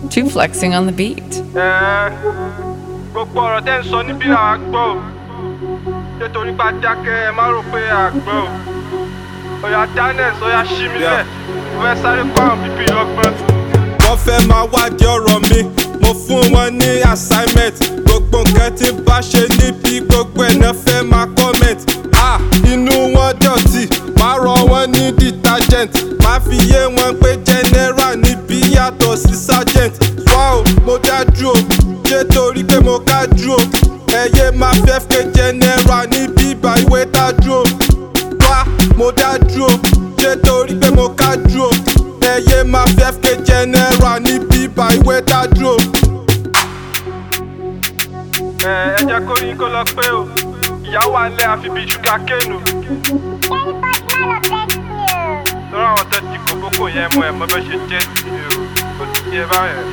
Two flexing on the beat. Ẹ, gbogbo ọ̀rọ̀ tẹ́ ń sọ níbí là á gbọ́ o nítorí bá dákẹ́ ẹ má rò pé à gbọ́ o ọ̀yà daniels ọ̀yà ṣímílẹ̀ mo fẹ́ sáré kọ́ àwọn bíbí lọ́gbọ́n. wọ́n fẹ́ máa wádìí ọ̀rọ̀ mi mo fún wọn ní assignment gbogbo nǹkan tí n bá ṣe níbi gbogbo ẹ̀ náà fẹ́ máa comment ah inú wọn dọ̀tí máa rọ wọn ní detergent máa fi yé wọn pé general níbí yàtọ̀ sí sergeant wow mo dájú o ṣé torí pé mo kájú o ẹ̀yẹ máa fẹ́ fẹ́ general níbí ìbá ìwé dájú o wá mo dájú o ṣé torí pé mo kájú o ẹyẹ máa fẹ́ fẹ́ general ní bíbá ìwé dájú o. ẹ ẹ jẹ́ kó yín kó lọ pé o ìyá wà ń lẹ́ àfi bíi ṣúgà kéènù lọ́rọ̀ àwọn tó ti kókókò yẹn mọ ẹ̀ mọ́ bẹ́ ṣe jẹ́ sí i o kò sí yẹ báyẹn.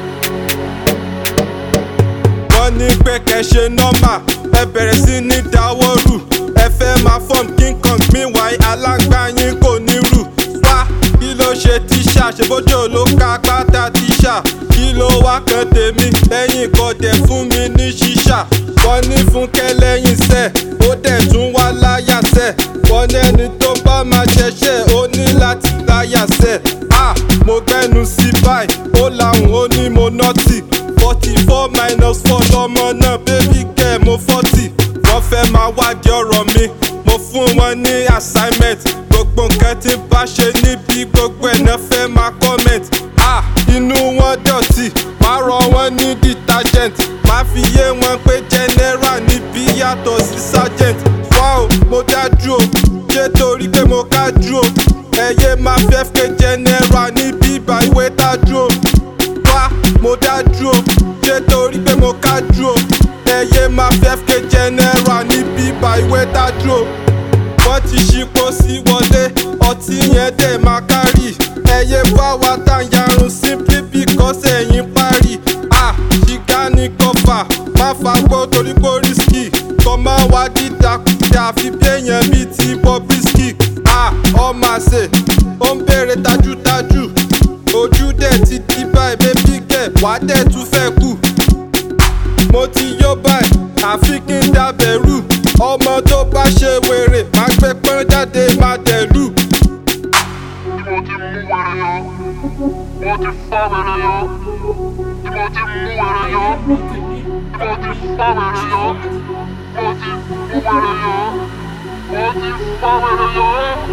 wọ́n ní pé kẹ́ ṣe nọ́mà ẹ bẹ̀rẹ̀ sí ní dáwọ́ rù ẹ fẹ́ máa fọ́ọ̀mù king kong meanwhile alágbá yín kò ní rù wá kí ló ṣe tíṣà ṣèbójò ló ka pátá tíṣà kí ló wá kan tèmi lẹ́yìn kọ́dẹ̀ fún mi ní ṣíṣà wọ́n ní fúnkẹ́ lẹ́yìn sẹ́ ó dẹ̀ tún wá láyà sẹ́ wọ́n ní ẹni tó bá máa ṣẹṣẹ́ ó ní láti láyà sẹ́ ah mo gbẹ́nu sí báyìí ó làwọn ó ní mo nọ́tì forty four minus four lọmọ náà bébí kẹ́ mo forty wọ́n fẹ́ máa wádìí ọ̀rọ̀ mi mo fún wọn ní assignment gbogbo nǹkan tí n bá ṣe níbi gbogbo ẹ̀ náà fẹ́ máa comment ah inú wọn dọ̀tí máa rọ wọn ní detergent máa fi yé wọn pé general níbí yàtọ̀ sí sergeant wow mo dájú o ṣé torí pé mo kájú o ẹ̀yẹ máa fẹ́ fẹ́ general níbí ìbá ìwé dájú o wá mo dájú o ṣé torí pé mo kájú o ẹyẹ máa fẹ́ fẹ́ general ní bíbá ìwé dájú o wọ́n ti ṣípò sí wọlé ọtí yẹn dẹ̀ máa kárì ẹyẹ bá wa tá yarun simply because ẹ̀yìn parí ah ṣìgá ní kọfà má fagbó torí pé ó risky kọ́ máa wá dídàkudà àfi bí èèyàn bíi ti Bobrisky ah ọmọ àṣẹ ó ń béèrè tajútajú ojú dẹ̀ ti di báyìí bébí kẹ̀ wá dẹ̀ tún fẹ́ kù. mo ti yó báyìí àfi kí n dábẹ̀rù ọmọ tó bá ṣe wèrè má gbé pọ́n jáde má dẹ̀lú. tí mo ti mú wẹrẹ yọ mo ti fá wẹrẹ yọ tí mo ti mú wẹrẹ yọ tí mo ti fá wẹrẹ yọ mo ti mú wẹrẹ yọ mo ti fá wẹrẹ yọ.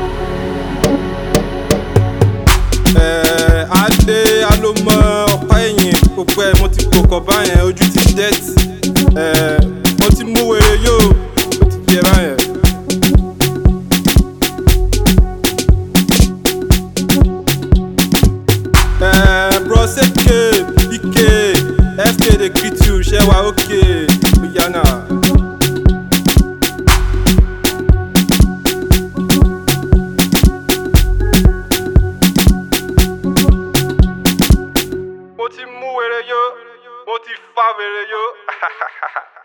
ẹ̀ẹ́ adé alómọ ọ̀pá ẹ̀yìn gbogbo ẹ̀ mo ti kókọ̀ báyẹn ojú ti dẹ́tì ẹ̀ẹ́ mo ti mú wèrè yóò ó ti jẹ báyẹn. ẹ̀ẹ́ broseke ike fk dey greet you ṣe wa ok oyana. mo ti mú wèrè yó mo ti fa wèrè yó.